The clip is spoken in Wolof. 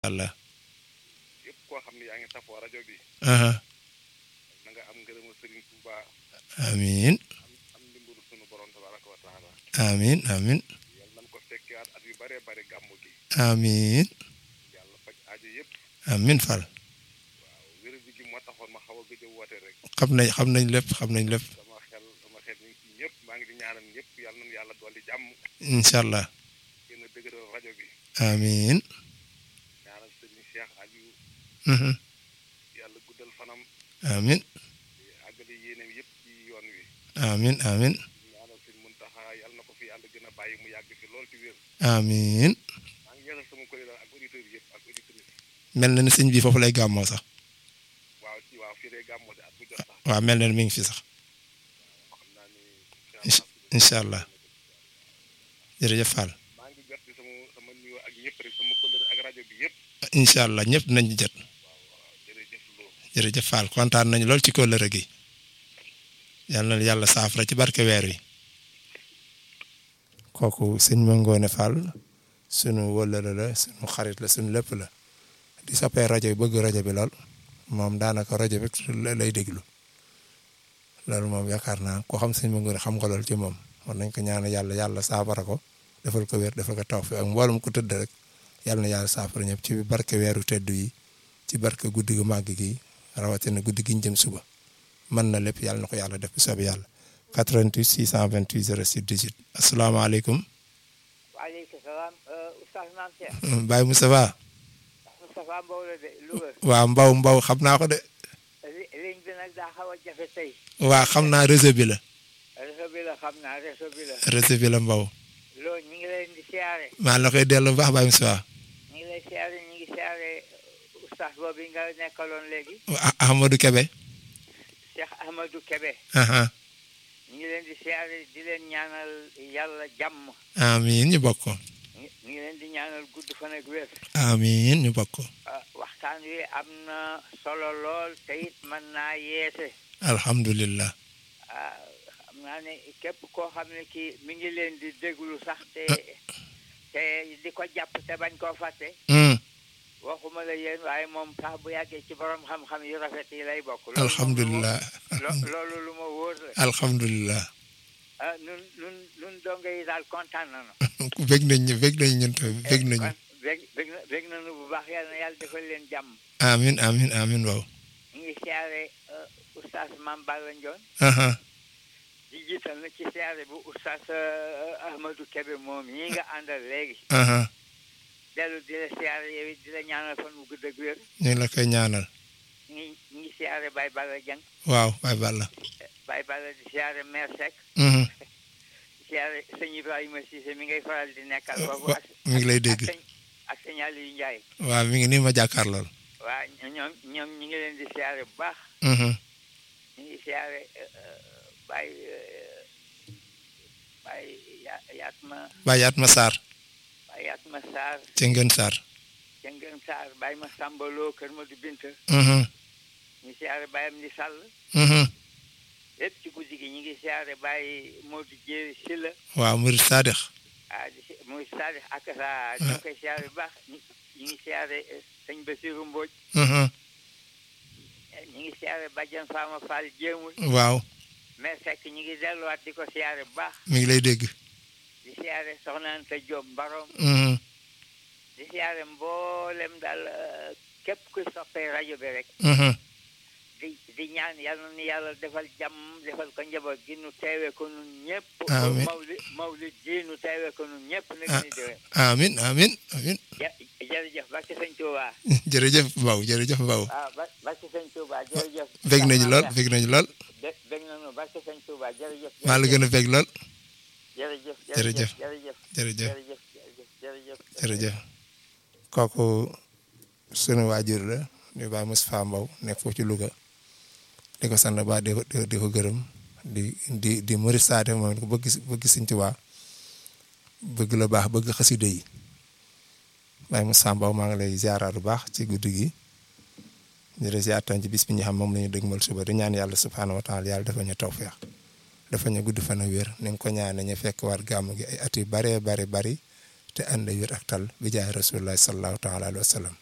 Allah yëpp koo xam ne yaa ngi safoo rajo bi aha na nga am ngërëmu Sëriñ Tuuba amiin am am ndimbalu sunu borom tabaraka wa taala amiin amiin yàlla nañ ko fekkewaat at yu bëree bëri gàmmu gi amiin yàlla faj aajo yëpp amiin Fall waaw wér bi gi moo taxoon ma xaw a gëj a woote rek xam nañ xam nañ lépp xam nañ lépp sama xel sama xel ñu ngi ci ñëpp maa ngi di ñaanal ñëpp yàlla nañu yàlla dolli jàmm incha allah gën a dëgëral rajo bi amiin ñaanal Sëriñ Cheikh Aliou mhm yàlla guddal fanam amiin àggale yéenam yëpp ci yoon wi amiin amiin ñaanal Sëriñ Muntaxa yàlla na ko fi yàlla gën a bàyyi mu yàgg fi lool ci wér amiin maa ngi yeesal sama kuréel ak auditeurs yëpp ak auditrices mel na ni sëñ bi foofu lay gàmmoo sax waaw ci waaw fii day gàmmoo si at bu jot sax waaw mel na ni mi ngi fi sax xam naa ni incha incha allah jërëjëf Fall maa ngi jot ci sama sama nuyoo ak ñëpp rek sama kuréel ak rajo bi yëpp incha allah ñëpp nañ ci jot waaw waaw jërëjëf Lo jërëjëf Fall kontaan nañu lool ci kóllëre gi yal na yàlla saafara ci barke weer wi kooku sëñ Mangoone Fall sunu wëllëre la sunu xarit la sunu lépp la di soppee rajo bi bëgg rajo bi lool moom daanaka rajo bi lay déglu loolu moom yaakaar naa ko xam sëñ Mangoone xam nga lool ci moom war nañ ko ñaan yàlla yàlla saafara ko defal ko wér defal ko taw fi ak mboolum ko tëdd rek yàlla na yàlla saafara ñëpp ci barke weeru tedd yi ci barke guddi gu màgg gi rawatina guddi gi ñu jëm suba mën na lépp yàlla na ko yàlla def bu soobee yàlla 88 628 06 18 asalaamaaleykum waaleykum salaam oustaz Mame Cheikh Baye Moustapha Moustapha Mbow la de Louga waaw mbaw mbaw xam naa ko de li ligne bi nag daa xaw a jafe tey waa xam naa réseau bi la réseau bi la xam naa réseau bi la réseau bi la mbaw loolu ñu ngi leen di siyaare maa la koy dellu bu baax Baye Moustapha ñu ngi lay siyaare ñu ngi siyaare oustaz boobu nga nekkaloon léegi Ah- Ahmadou Kebe Cheikh Ahmadou Kebe aha ñu ngi leen di siyaare di leen ñaanal yàlla jàmm amiin ñu bokk ko ñu ñu ngi leen di ñaanal gudd fan ak wér amiin ñu bokk ko ah, waxtaan wi am na solo lool te it mën naa yeete alhamdulillah ah xam naa ne képp koo xam ne kii mi ngi leen di déglu sax te te di ko jàpp te bañ koo fàtte Hmm, waxuma la yéen waaye moom sax bu yàggee ci borom xam-xam yu rafet yi lay bokk. loolu moom alhamdulillah lo- loolu lu ma wóor la alhamdulillah ah nun nun nun donge yi daal kontaan nañu. bég nañ ñu bég nañ ñun tamit bég nañu kon bég bég na bég nañu bu baax yàlla na yàlla defal leen jàmm. amiin amiin amiin waaw ñu ngi siyaare uh, oustaz Mame Balla Ndione aha di jiital na ci siyaare bu oustaz uh, Ahmadou Kébé moom ñii nga àndal léegi. aha dellu di la siyaare yow it di la ñaanal fan bu gudd ak wér ñu ngi la koy ñaanal ñu ngi ñu ngi siyaare Baye Balla Dieng waaw Baye Balla Baye Balla di siyaare maire Seck Mhm. di siyaare sëñ Ibrahima Cissé mi ngay faral di nekkal foofu wa- mi ngi lay dégg. ak sëñ ak sëñ Aliou Ndiaye waaw mi ngi nii ma jàkkaar lool waa ñoom ñoom ñu ngi leen di siyaare bu baax Mhm. ñu ngi siyaare Baye euh, Baye Ya- Yatma Baye Atma Sarr Baye Yatma Sarr ca Ngën Sarr Jëngën Sarr Baye ma Sambaloo Kër Madu Binta Mhm. ñu siyaare Baye am di Sall Mhm. lépp ci guddi gi ñu ngi siyaare Baye Modou Jéeri Silla waaw Murid Sadix ah di si muy Sadix ak sa ñu ngi koy siyaare bu baax ñu ñu ngi siyaare eh, sëñ Basiru Mbooj Mhm. eh, ñu ngi siyaare Badiane Fama Fall jéemul waaw mais fekk ñu ngi delluwaat di ko siyaare bu baax mi ngi lay dégg di siyaare Soxna Anta Diop Mbarom Mhm. di siyaare mboolem daal eh, képp kuy soppee rajo bi rek Mhm. di di ñaan yàlla na yàlla defal jàmm defal ko njaboot gi nu teewee ko nun ñëpp Amiin. mawli mawlid ji nu teewee ko nun ñëpp nag Ah. ni déwén amin amin amin ja- jërëjëf barke sëñ Touba jërëjëf Mbaw jërëjëf Mbaw ah ba barke sëñ Touba jërëjëf bég nañu lool bég nañu lool bé- bég nañu barke sëñ Touba jërëjëf maa la gën a bég lool jërëjëf jërëjëf. jërëjëf jërëjëf jërëjëf jërëjëf jërëjëf jërëjëf kooku sunu waajur la di Baye Moustapha Mbow nekk foofu ci Louga di ko sant ba di ko di ko- di ko gërëm di di di Murid Saade moom ko bëgg bëgg Sëñ Tuubaa bëgg la baax bëgg xasida yi Baye Moustapha Mbow maa ngi lay ziaraat bu baax ci guddi gi di la ziar tam ci bis bi ñu xam moom la ñu dëgmal suba di ñaan yàlla subhaanahu wa taala yàlla dafa ñu tawfeex dafa ñu gudd fan ak wér ni nga ko ñaane ñu fekk war gàmm gi ay at yu baree bari bari te ànd wér ak tal bi jaay rasulullah sallallahu taala alayhi wa sallam